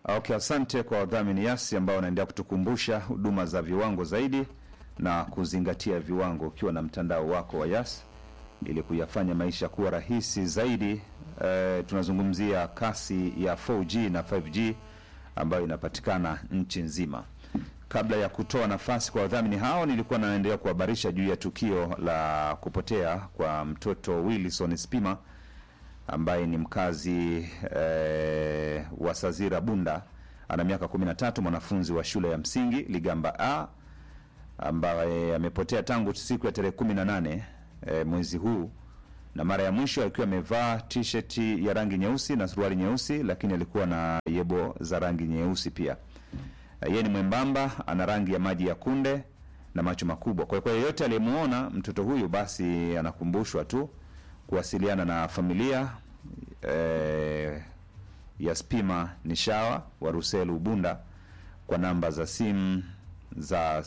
Okay, asante kwa wadhamini Yasi ambao wanaendelea kutukumbusha huduma za viwango zaidi na kuzingatia viwango ukiwa na mtandao wako wa Yas ili kuyafanya maisha kuwa rahisi zaidi. E, tunazungumzia kasi ya 4G na 5G ambayo inapatikana nchi nzima. Kabla ya kutoa nafasi kwa wadhamini hao, nilikuwa naendelea kuhabarisha juu ya tukio la kupotea kwa mtoto Wilson Spima ambaye ni mkazi eh, wa Sazira Bunda, ana miaka 13, mwanafunzi wa shule ya msingi Ligamba A ambaye amepotea tangu siku ya tarehe 18 eh, mwezi huu, na mara ya mwisho alikuwa amevaa t-shirt ya rangi nyeusi na suruali nyeusi, lakini alikuwa na yebo za rangi nyeusi pia. Eh, yeye ni mwembamba, ana rangi ya maji ya kunde na macho makubwa. Kwa hiyo kwa yeyote aliyemuona mtoto huyu, basi anakumbushwa tu kuwasiliana na familia eh, ya Spima Nishawa wa Ruselu Bunda kwa namba za simu za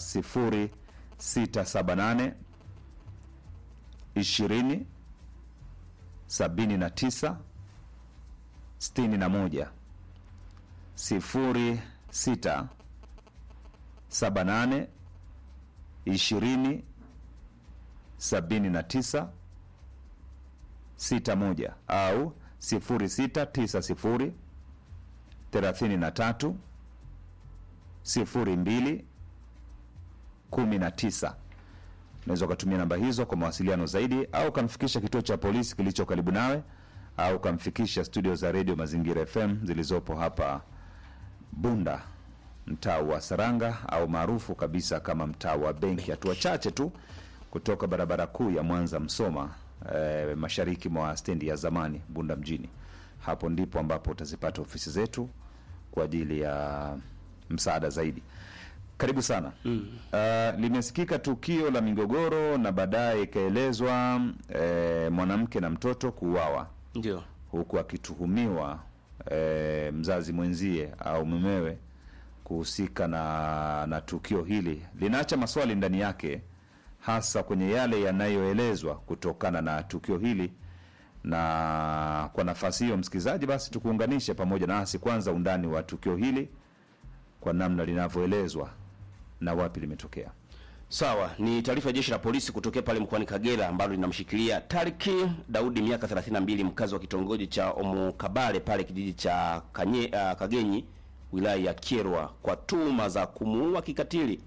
0678 20 79 61 06 78 20 79 61 au 0690 33 02 19. Unaweza ukatumia namba hizo kwa mawasiliano zaidi, au ukamfikisha kituo cha polisi kilicho karibu nawe, au ukamfikisha studio za redio Mazingira FM zilizopo hapa Bunda, mtaa wa Saranga, au maarufu kabisa kama mtaa wa Benki, hatua chache tu kutoka barabara kuu ya Mwanza Msoma, eh, mashariki mwa stendi ya zamani Bunda mjini. Hapo ndipo ambapo utazipata ofisi zetu kwa ajili ya msaada zaidi. Karibu sana. Mm. Uh, limesikika tukio la migogoro na baadaye ikaelezwa eh, mwanamke na mtoto kuuawa Ndio. huku akituhumiwa eh, mzazi mwenzie au mumewe kuhusika na, na tukio hili. Linaacha maswali ndani yake, hasa kwenye yale yanayoelezwa kutokana na tukio hili. Na kwa nafasi hiyo, msikilizaji, basi tukuunganishe pamoja nasi kwanza undani wa tukio hili kwa namna linavyoelezwa na wapi limetokea. Sawa, ni taarifa ya jeshi la polisi kutokea pale mkoani Kagera ambalo linamshikilia Tariki Daudi miaka 32 mkazi wa kitongoji cha Omukabale pale kijiji cha Kanye, uh, Kagenyi wilaya ya Kyerwa kwa tuhuma za kumuua kikatili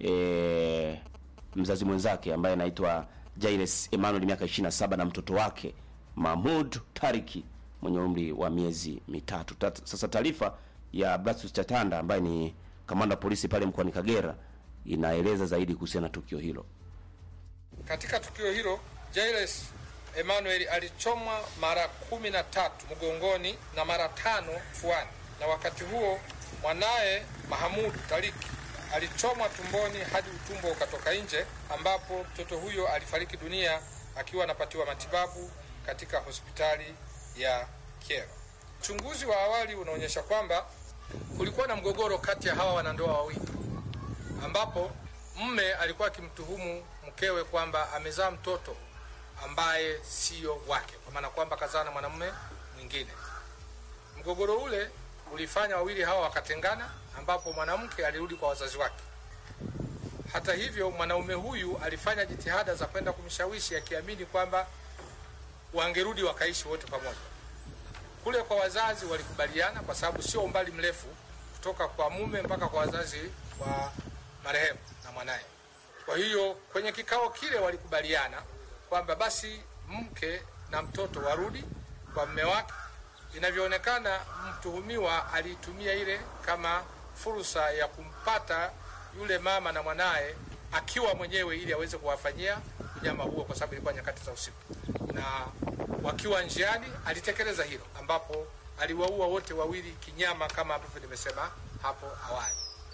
e, mzazi mwenzake ambaye anaitwa Jairus Emmanuel miaka 27 na mtoto wake Mahmud Tariki mwenye umri wa miezi mitatu. Tat, sasa taarifa ya Blastus Chatanda ambaye ni kamanda wa polisi pale mkoani Kagera inaeleza zaidi kuhusiana na tukio hilo. Katika tukio hilo Jairus Emmanuel alichomwa mara kumi na tatu mgongoni na mara tano fuani, na wakati huo mwanaye Mahamud Tariki alichomwa tumboni hadi utumbo ukatoka nje, ambapo mtoto huyo alifariki dunia akiwa anapatiwa matibabu katika hospitali ya Kyerwa. Uchunguzi wa awali unaonyesha kwamba kulikuwa na mgogoro kati ya hawa wanandoa wawili ambapo mme alikuwa akimtuhumu mkewe kwamba amezaa mtoto ambaye siyo wake, kwa maana kwamba kazaa na mwanamume mwingine. Mgogoro ule ulifanya wawili hawa wakatengana, ambapo mwanamke alirudi kwa wazazi wake. Hata hivyo, mwanaume huyu alifanya jitihada za kwenda kumshawishi akiamini kwamba wangerudi wakaishi wote pamoja. Kule kwa wazazi walikubaliana, kwa sababu sio umbali mrefu kutoka kwa mume mpaka kwa wazazi wa marehemu na mwanaye. Kwa hiyo kwenye kikao kile walikubaliana kwamba basi mke na mtoto warudi kwa mme wake. Inavyoonekana, mtuhumiwa aliitumia ile kama fursa ya kumpata yule mama na mwanaye akiwa mwenyewe, ili aweze kuwafanyia unyama huo, kwa sababu ilikuwa nyakati za usiku, na wakiwa njiani alitekeleza hilo, ambapo aliwaua wote wawili kinyama, kama ambavyo nimesema hapo awali.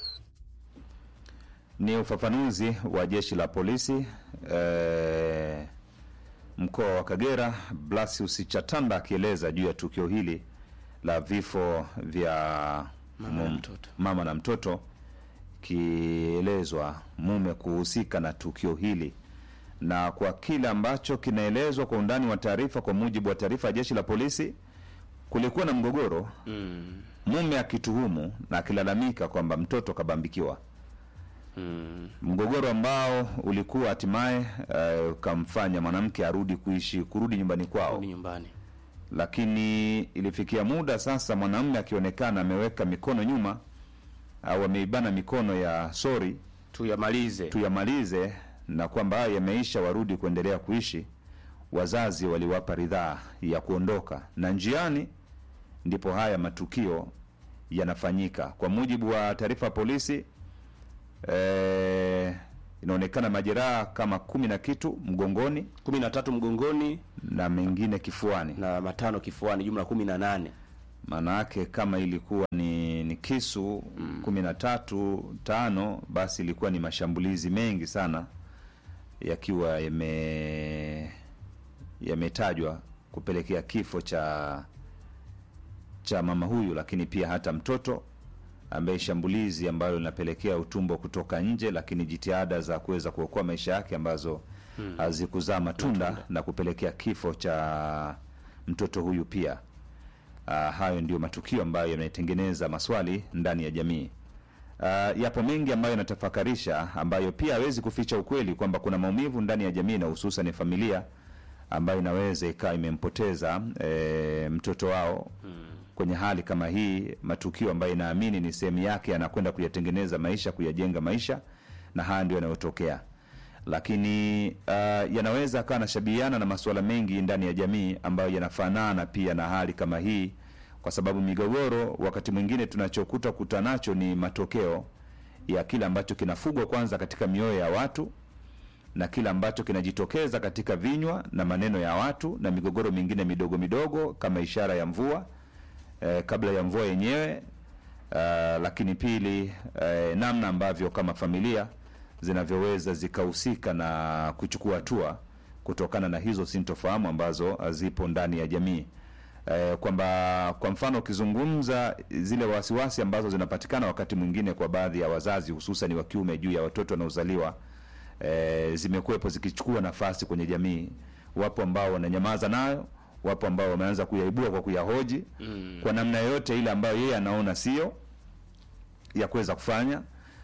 Ni ufafanuzi wa jeshi la polisi eh, mkoa wa Kagera, Blasius Chatanda akieleza juu ya tukio hili la vifo vya Mama na mum- mtoto. mama na mtoto, kielezwa mume kuhusika na tukio hili na kwa kile ambacho kinaelezwa kwa undani wa taarifa, kwa mujibu wa taarifa ya jeshi la polisi kulikuwa na mgogoro mm. mume akituhumu na akilalamika kwamba mtoto kabambikiwa Mm. mgogoro ambao ulikuwa hatimaye eh, ukamfanya mwanamke arudi kuishi kurudi nyumbani kwao Rudi nyumbani lakini ilifikia muda sasa mwanamume akionekana ameweka mikono nyuma au ameibana mikono ya sori tuyamalize tuyamalize na kwamba haya yameisha warudi kuendelea kuishi wazazi waliwapa ridhaa ya kuondoka na njiani ndipo haya matukio yanafanyika kwa mujibu wa taarifa ya polisi eh, inaonekana majeraha kama kumi na kitu mgongoni kumi na tatu mgongoni na mengine kifuani na matano kifuani jumla kumi na nane maana yake kama ilikuwa ni, ni kisu kumi na tatu tano basi ilikuwa ni mashambulizi mengi sana yakiwa yame yametajwa kupelekea kifo cha cha mama huyu lakini pia hata mtoto ambaye shambulizi ambalo linapelekea utumbo kutoka nje lakini jitihada za kuweza kuokoa maisha yake ambazo hazikuzaa matunda na kupelekea kifo cha mtoto huyu pia Uh, hayo ndio matukio ambayo yanatengeneza maswali ndani ya jamii. Uh, yapo mengi ambayo yanatafakarisha, ambayo pia hawezi kuficha ukweli kwamba kuna maumivu ndani ya jamii na hususan familia ambayo inaweza ikawa imempoteza e, mtoto wao kwenye hali kama hii, matukio ambayo inaamini ni sehemu yake, anakwenda kuyatengeneza maisha, kuyajenga maisha, na haya ndio yanayotokea lakini uh, yanaweza akawa anashabihiana na masuala mengi ndani ya jamii ambayo yanafanana pia na hali kama hii, kwa sababu migogoro wakati mwingine tunachokuta kuta nacho ni matokeo ya kile ambacho kinafugwa kwanza katika mioyo ya watu na kile ambacho kinajitokeza katika vinywa na maneno ya watu na migogoro mingine midogo midogo kama ishara ya mvua eh, kabla ya mvua yenyewe uh, lakini pili eh, namna ambavyo kama familia zinavyoweza zikahusika na kuchukua hatua kutokana na hizo sintofahamu ambazo zipo ndani ya jamii eh, kwamba kwa mfano ukizungumza zile wasiwasi ambazo zinapatikana wakati mwingine kwa baadhi ya wazazi hususan wa kiume juu ya watoto wanaozaliwa eh, zimekuwepo zikichukua nafasi kwenye jamii. Wapo ambao wananyamaza nayo, wapo ambao wameanza kuyaibua kwa kuyahoji mm. kwa namna yoyote ile ambayo yeye anaona sio ya kuweza kufanya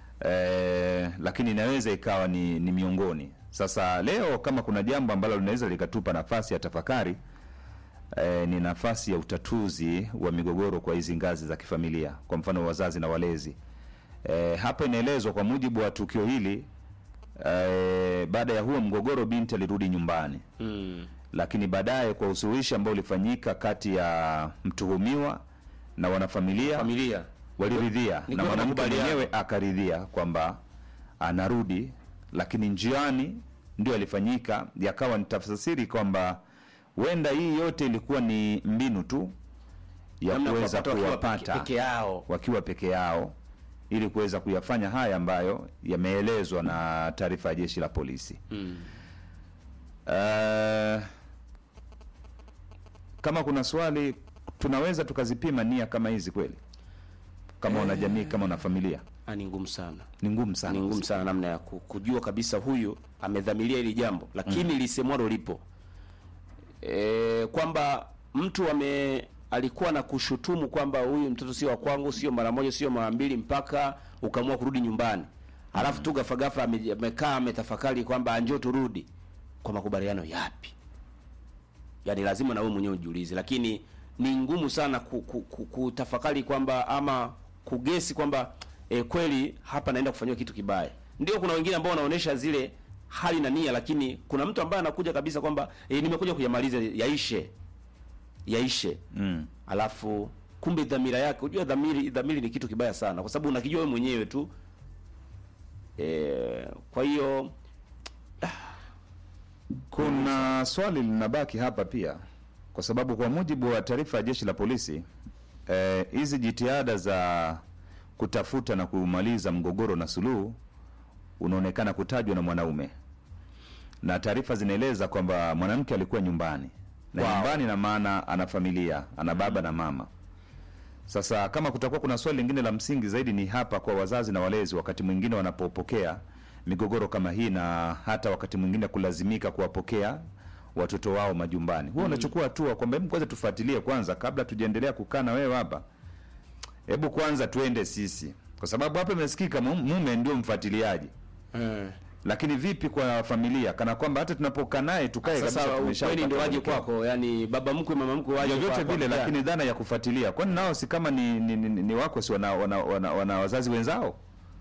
eh, lakini inaweza ikawa ni, ni miongoni. Sasa leo kama kuna jambo ambalo linaweza likatupa nafasi ya tafakari eh, ni nafasi ya utatuzi wa migogoro kwa hizi ngazi za kifamilia, kwa mfano wazazi na walezi. Eh, hapa inaelezwa kwa mujibu wa tukio hili eh, baada ya huo mgogoro binti alirudi nyumbani mm. lakini baadaye kwa usuluhishi ambao ulifanyika kati ya mtuhumiwa na wanafamilia familia waliridhia Ni na kwa mwanamke makubaliano. mwenyewe akaridhia kwamba anarudi, lakini njiani ndio alifanyika, yakawa ni tafsiri kwamba huenda hii yote ilikuwa ni mbinu tu ya Namna kuweza kuwapata wakiwa kuwapata peke- peke yao wakiwa peke yao ili kuweza kuyafanya haya ambayo yameelezwa na taarifa ya jeshi la polisi. mm. Uh, kama kuna swali tunaweza tukazipima nia kama hizi kweli, kama una jamii, kama una familia, Ah, ni ngumu sana ni ngumu sana. ni ngumu sana namna ya ku- kujua kabisa huyu amedhamiria hili jambo lakini lisemwalo lipo e, kwamba mtu ame alikuwa na kushutumu kwamba huyu mtoto sio wa kwangu sio mara moja sio mara mbili mpaka ukaamua kurudi nyumbani alafu tu ghafla ghafla ame- amekaa ametafakari kwamba njoo turudi kwa makubaliano yapi yaani lazima na wewe mwenyewe ujiulize lakini ni ngumu sana ku, ku, ku, kutafakari kwamba ama kugesi kwamba e, kweli hapa naenda kufanyiwa kitu kibaya ndio kuna wengine ambao wanaonesha zile hali na nia lakini kuna mtu ambaye anakuja kabisa kwamba e, nimekuja kuyamaliza yaishe yaishe Mm. alafu kumbe dhamira yake unajua dhamiri dhamiri ni kitu kibaya sana kwa sababu unakijua wewe mwenyewe tu e, kwa hiyo Kuna swali linabaki hapa pia, kwa sababu kwa mujibu wa taarifa ya jeshi la polisi eh, hizi jitihada za kutafuta na kumaliza mgogoro na suluhu unaonekana kutajwa na mwanaume, na taarifa zinaeleza kwamba mwanamke alikuwa nyumbani na Wow. nyumbani, na maana ana familia, ana baba na mama. Sasa kama kutakuwa kuna swali lingine la msingi zaidi ni hapa kwa wazazi na walezi, wakati mwingine wanapopokea migogoro kama hii, na hata wakati mwingine kulazimika kuwapokea watoto wao majumbani huwa unachukua hatua kwamba hebu kwanza tufuatilie kwanza kabla tujaendelea kukaa na wewe hapa hebu kwanza tuende sisi kwa sababu hapa imesikika mu- mume ndio mfuatiliaji Eh. lakini vipi kwa familia kana kwamba hata tunapokaa naye tukae Sasa kabisa ukweli tumeshapata ndio waje mwelekeo. kwako, yani baba mkwe mama mkwe waje vyovyote kwako, vile kijana. lakini dhana ya kufuatilia kwani nao si kama ni, ni, ni, ni wako si wana, wana, wana, wana wazazi wenzao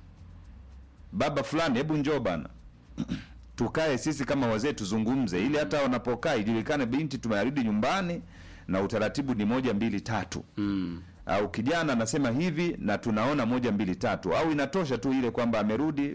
baba fulani hebu njoo bana tukae sisi kama wazee tuzungumze ili hata wanapokaa ijulikane binti tumerudi nyumbani na utaratibu ni moja mbili tatu mm. au kijana anasema hivi na tunaona moja mbili tatu au inatosha tu ile kwamba amerudi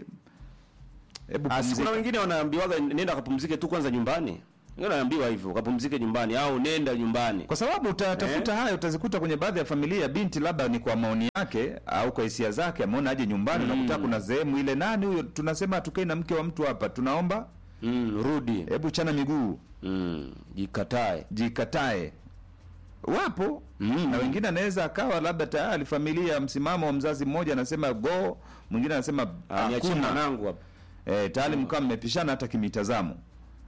hebu Ah, si pumzika. kuna wengine wanaambiwaga nenda kapumzike tu kwanza nyumbani. Wengine wanaambiwa hivyo, kapumzike nyumbani au nenda nyumbani. kwa sababu utatafuta haya utazikuta kwenye baadhi ya familia binti labda ni kwa maoni yake au kwa hisia zake ameona aje nyumbani unakuta kuna sehemu ile nani huyo tunasema tukae na mke wa mtu hapa tunaomba Mm, rudi. hebu chana miguu Mm, jikatae. jikatae wapo Mm. na wengine anaweza akawa labda tayari familia msimamo wa mzazi mmoja anasema go mwingine anasema Ah, niachie hakuna mwanangu hapa. e, tayari mkawa mmepishana hata kimitazamo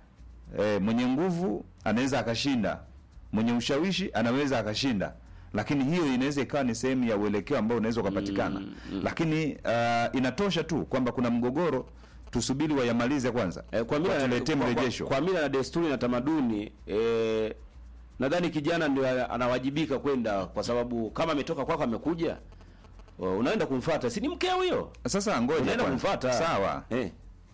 e, mwenye nguvu anaweza akashinda mwenye ushawishi anaweza akashinda lakini hiyo inaweza ikawa ni sehemu ya uelekeo ambao unaweza ukapatikana lakini uh, inatosha tu kwamba kuna mgogoro tusubiri wayamalize kwanza Eh, kwa mila watuletee kwa, mrejesho kwa, kwa mila na desturi na tamaduni eh, nadhani kijana ndio anawajibika kwenda kwa sababu kama ametoka kwako amekuja uh, unaenda kumfuata si ni mkeo huyo sasa ngoja unaenda kwanza. kumfuata sawa eh.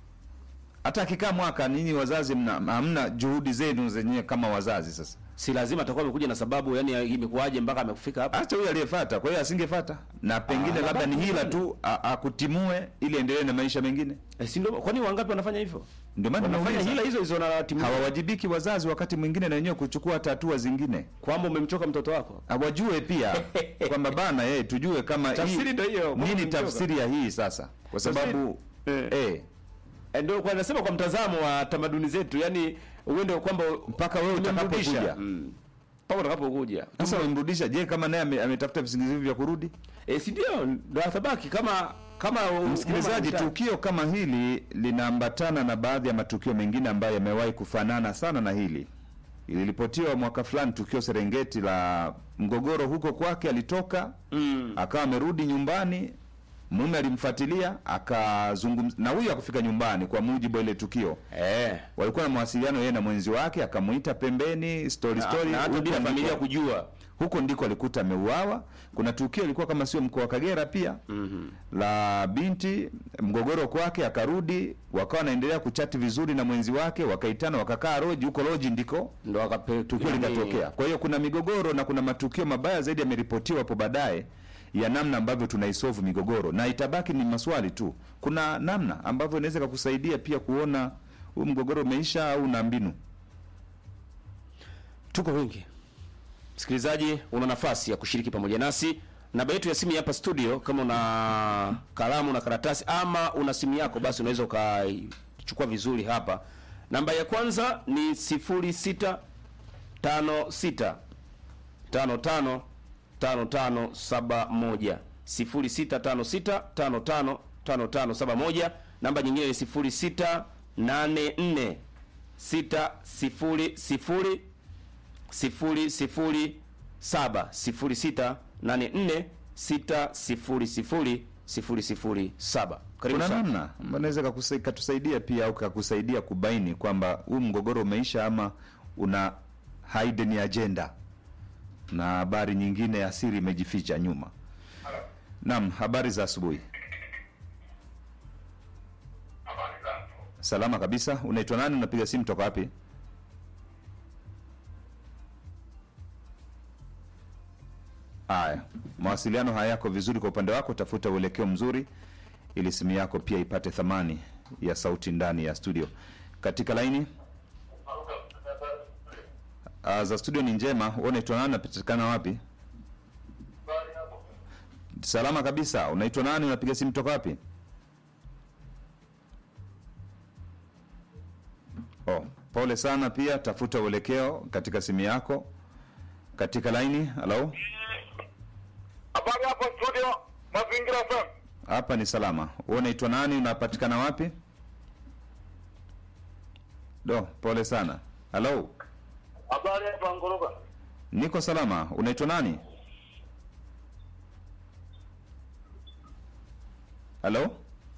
hata akikaa mwaka ninyi wazazi mna hamna juhudi zenu zenyewe kama wazazi sasa si lazima atakuwa amekuja na sababu yani imekuwaje mpaka amekufika hapa hata huyo aliyefata kwa hiyo asingefata na pengine Ah, labda ni labda hila tu. tu a- akutimue ili endelee na maisha mengine eh, si ndio kwani wangapi wanafanya hivyo ndio maana wanafanya nauliza. hila hizo hizo na timu hawawajibiki wazazi wakati mwingine na wenyewe kuchukua hata hatua zingine kwamba umemchoka mtoto wako hawajue pia kwamba bana eh, tujue kama hii- Tafsiri ndio hiyo, kwamba nini umemchoka. tafsiri ya hii sasa kwa sababu Eh. eh, Eh, ndio kwa nasema kwa mtazamo wa tamaduni zetu yani uende kwamba Mpaka wewe tumemrudisha. utakapokuja. mm. mpaka utakapokuja sasa wamrudisha je kama naye ame- ametafuta visingizio vya kurudi eh, si ndio ndo atabaki kama kama u- msikilizaji umma tukio kama hili linaambatana na baadhi ya matukio mengine ambayo yamewahi kufanana sana na hili iliripotiwa mwaka fulani tukio serengeti la mgogoro huko kwake alitoka mm. akawa amerudi nyumbani mume alimfuatilia akazungumza na huyu akufika nyumbani kwa mujibu wa ile tukio eh walikuwa na mawasiliano yeye na mwenzi wake akamuita pembeni story na, story na hata huko bila ndiko- familia kujua huko ndiko alikuta ameuawa kuna tukio ilikuwa kama sio mkoa wa kagera pia mm-hmm. la binti mgogoro kwake akarudi wakawa wanaendelea kuchati vizuri na mwenzi wake wakaitana wakakaa roji huko roji ndiko ndo akape tukio yani- likatokea kwa hiyo kuna migogoro na kuna matukio mabaya zaidi yameripotiwa hapo baadaye ya namna ambavyo tunaisolve migogoro na itabaki ni maswali tu kuna namna ambavyo inaweza kakusaidia pia kuona huu mgogoro umeisha au na mbinu tuko wengi msikilizaji una nafasi ya kushiriki pamoja nasi namba yetu ya simu ya hapa studio kama una kalamu na karatasi ama una simu yako basi unaweza ukaichukua vizuri hapa namba ya kwanza ni 0656 55 5571 0656 55 5571 namba nyingine ni 0684 600 sifuri sifuri saba sifuri sita nane nne sita sifuri sifuri sifuri sifuri saba karibu kuna sana namna ambayo inaweza kakusa- katusaidia pia au kakusaidia kubaini kwamba huu mgogoro umeisha ama una hidden agenda na habari nyingine ya siri imejificha nyuma naam habari za asubuhi salama kabisa unaitwa nani unapiga simu toka wapi haya mawasiliano hayako vizuri kwa upande wako tafuta uelekeo mzuri ili simu yako pia ipate thamani ya sauti ndani ya studio katika laini uh, za studio ni njema wewe unaitwa nani unapatikana wapi salama kabisa unaitwa nani unapiga simu toka wapi oh, pole sana pia tafuta uelekeo katika simu yako katika laini halo Habari hapo studio Mazingira FM. hapa ni salama wewe unaitwa nani unapatikana wapi do pole sana halo Habari hapa Ngoroka. niko salama unaitwa nani halo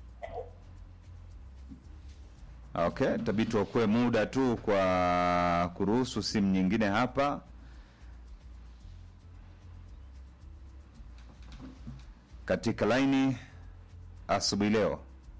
okay tabii tuokoe muda tu kwa kuruhusu simu nyingine hapa katika laini asubuhi leo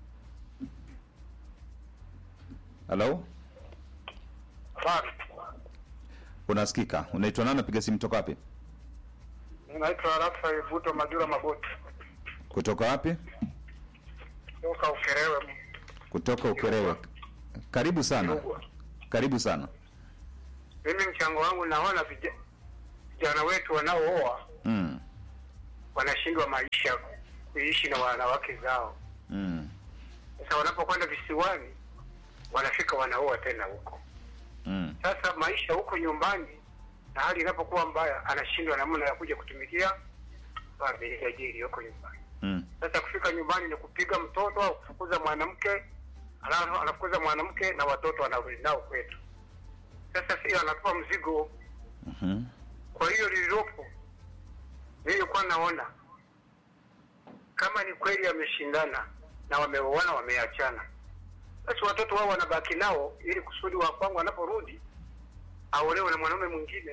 halo Asante. unasikika unaitwa nani napiga simu toka wapi Naitwa Rafael Buto Majura Magoti. kutoka wapi Toka Ukerewe. kutoka ukerewe karibu sana karibu sana Mimi mchango wangu naona vija- vijana wetu wanaooa mm. wanashindwa maisha kuishi na wanawake zao. Mm. Sasa wanapokwenda visiwani wanafika wanaoa tena huko. Mm. Sasa maisha huko nyumbani na hali inapokuwa mbaya, anashindwa namna ya kuja kutumikia familia jili huko nyumbani. Mm. Sasa kufika nyumbani ni kupiga mtoto au kufukuza mwanamke, alafu anafukuza mwanamke na watoto anarudi nao kwetu. Sasa sio anatupa mzigo. Mhm. Kwa hiyo lililopo, nilikuwa naona kama ni kweli ameshindana na wameoana, wameachana, basi watoto wao wanabaki nao, ili kusudi wa kwangu anaporudi aolewe na mwanaume mwingine.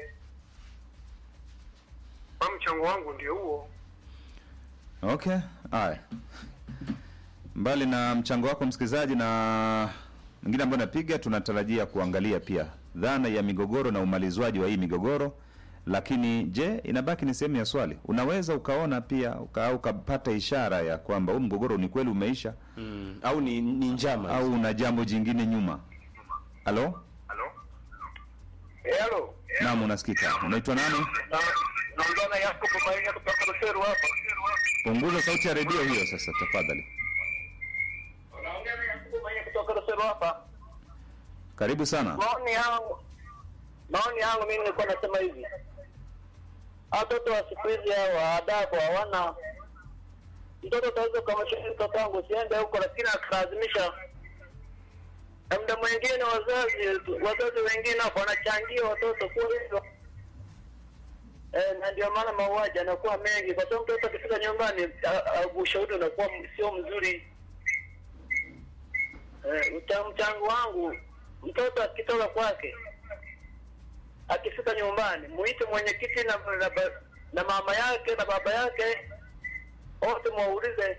Kwa mchango wangu ndio huo. okay haya mbali na mchango wako msikilizaji na mwingine ambayo napiga tunatarajia kuangalia pia dhana ya migogoro na umalizwaji wa hii migogoro lakini je inabaki ni sehemu ya swali unaweza ukaona pia uka, ukapata ishara ya kwamba huu mgogoro ni kweli umeisha mm. au ni, ni njama au una jambo jingine nyuma halo Halo, halo, naam unasikika unaitwa nani naongea na Yakobo Maina kutoka Ruseru hapa. punguza sauti ya redio hiyo sasa tafadhali Naongea na Yakobo Maina kutoka Ruseru hapa. karibu sana maoni yangu maoni yangu mimi nilikuwa nasema hivi watoto wa siku hizi hawa adabu hawana mtoto utaweza ukamshauri mtoto wangu usiende huko lakini akalazimisha na muda mwingine wazazi wazazi wengine hapo wanachangia watoto kuwa hivyo Eh, na ndio maana mauaji anakuwa mengi kwa sababu mtoto akifika nyumbani a- a- ushauri unakuwa m- sio mzuri eh, mcha- mchango wangu mtoto akitoka kwake akifika nyumbani muite mwenyekiti na, na, ba- na mama yake na baba yake wote mwaulize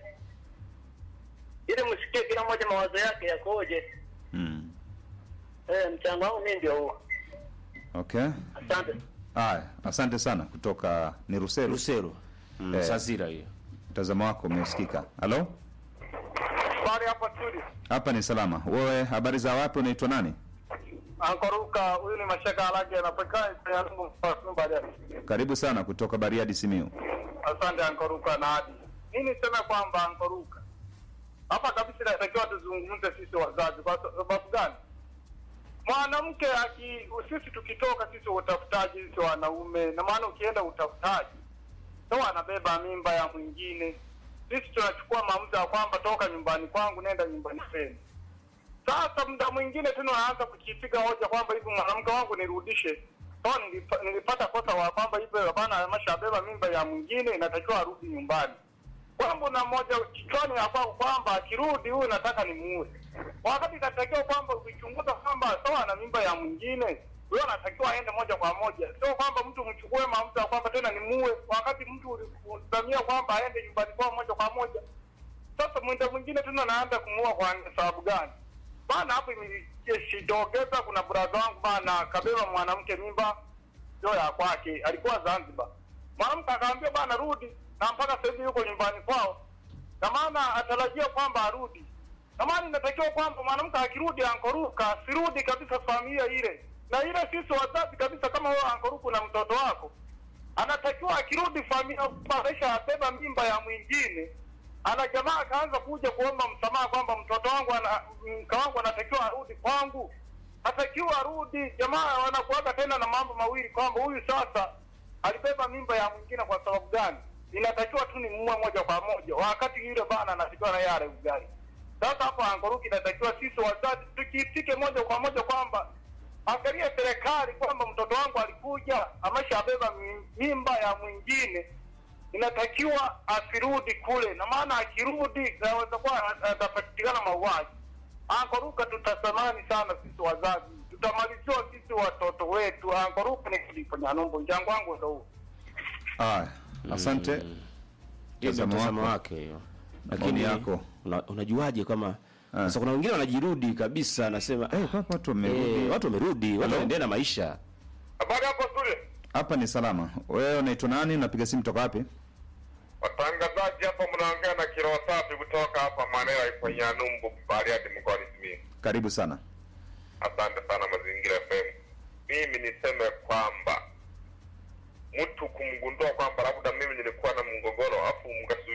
ili msikie kila mmoja mawazo yake yakoje mm. eh, mchango wangu mii ndio huo okay asante haya asante sana kutoka ni ruseru Rusero mm, Eh. Sazira hiyo mtazamo wako umesikika halo bari hapa studio hapa ni salama wewe habari za wapi unaitwa nani ankoruka huyu ni mashaka alage anapatikana baadaye karibu sana kutoka bariadi simiu Asante Ankoruka na Adi. Mi niseme kwamba Ankoruka, hapa kabisa inatakiwa tuzungumze sisi wazazi. Kwa sababu gani? Mwanamke aki sisi tukitoka sisi utafutaji, sisi wanaume, na maana ukienda utafutaji so anabeba mimba ya mwingine, sisi tunachukua maamuzi ya kwamba toka nyumbani kwangu, nenda nyumbani kwenu. Sasa muda mwingine tena unaanza kukipiga hoja kwamba hivi mwanamke wangu nirudishe. So nilipa, nilipata kosa wa kwamba hivyo hapana, ameshabeba mimba ya mwingine, inatakiwa arudi nyumbani. Kwamba na moja kichwani ya kwako kwamba akirudi huyu nataka nimuue, wakati inatakiwa kwamba ukichunguza kwamba sawa na mimba ya mwingine huyo anatakiwa aende moja kwa moja, sio kwamba mtu mchukue maamuzi ya kwamba tena nimuue, wakati mtu ulidhamia kwamba aende nyumbani kwao moja kwa moja. Sasa mwenda mwingine tena naanza kumuua kwa sababu gani? Bana hapo imeshitokeza, kuna brada wangu bana kabeba mwanamke mimba sio ya kwake, alikuwa Zanzibar. Mwanamke akamwambia bana rudi, na mpaka sasa hivi yuko nyumbani kwao, na maana atarajia kwamba arudi. Na maana inatakiwa kwamba mwanamke akirudi ankoruka, asirudi kabisa familia ile, na ile sisi wazazi kabisa, kama wewe ankoruka na mtoto wako anatakiwa akirudi familia maisha abeba mimba ya mwingine ana jamaa akaanza kuja kuomba msamaha kwamba mtoto wangu ana mke wangu anatakiwa arudi kwangu atakiwa arudi jamaa wanakuaga tena na mambo mawili kwamba huyu sasa alibeba mimba ya mwingine kwa sababu gani inatakiwa tu ni muue moja kwa moja wakati yule bana anatakiwa na yale ugali sasa hapo angoruki inatakiwa sisi wazazi tukitike moja kwa moja kwamba angalia serikali kwamba mtoto wangu alikuja ameshabeba mi- mimba ya mwingine, inatakiwa asirudi kule, na maana akirudi inaweza kuwa atapatikana mauaji. Ankoruka, tutasamani sana sisi wazazi, tutamaliziwa sisi watoto wetu. Ankoruka ni kulipo Nyanumbu, mchango wangu ndo huu. Haya, asante. Hiyo ndio Mtazamo mtazamo wako. wake hiyo. Maoni Lakini yako. una, unajuaje kama Ah. sasa kuna wengine wanajirudi kabisa anasema Eh, hapa watu wamerudi. eh, watu wamerudi, watu Hello? wanaendelea na maisha. Habari hapo studio, Hapa ni salama. Wewe unaitwa nani? Unapiga simu toka wapi? watangazaji hapa, mnaongea na kiroho safi kutoka hapa Manera ipo Nyanumbu, Bariadi, mkoani Simiyu. Karibu sana. Asante sana Mazingira FM. Mimi niseme kwamba mtu kumgundua kwamba labda mimi nilikuwa na mgogoro afu mkasu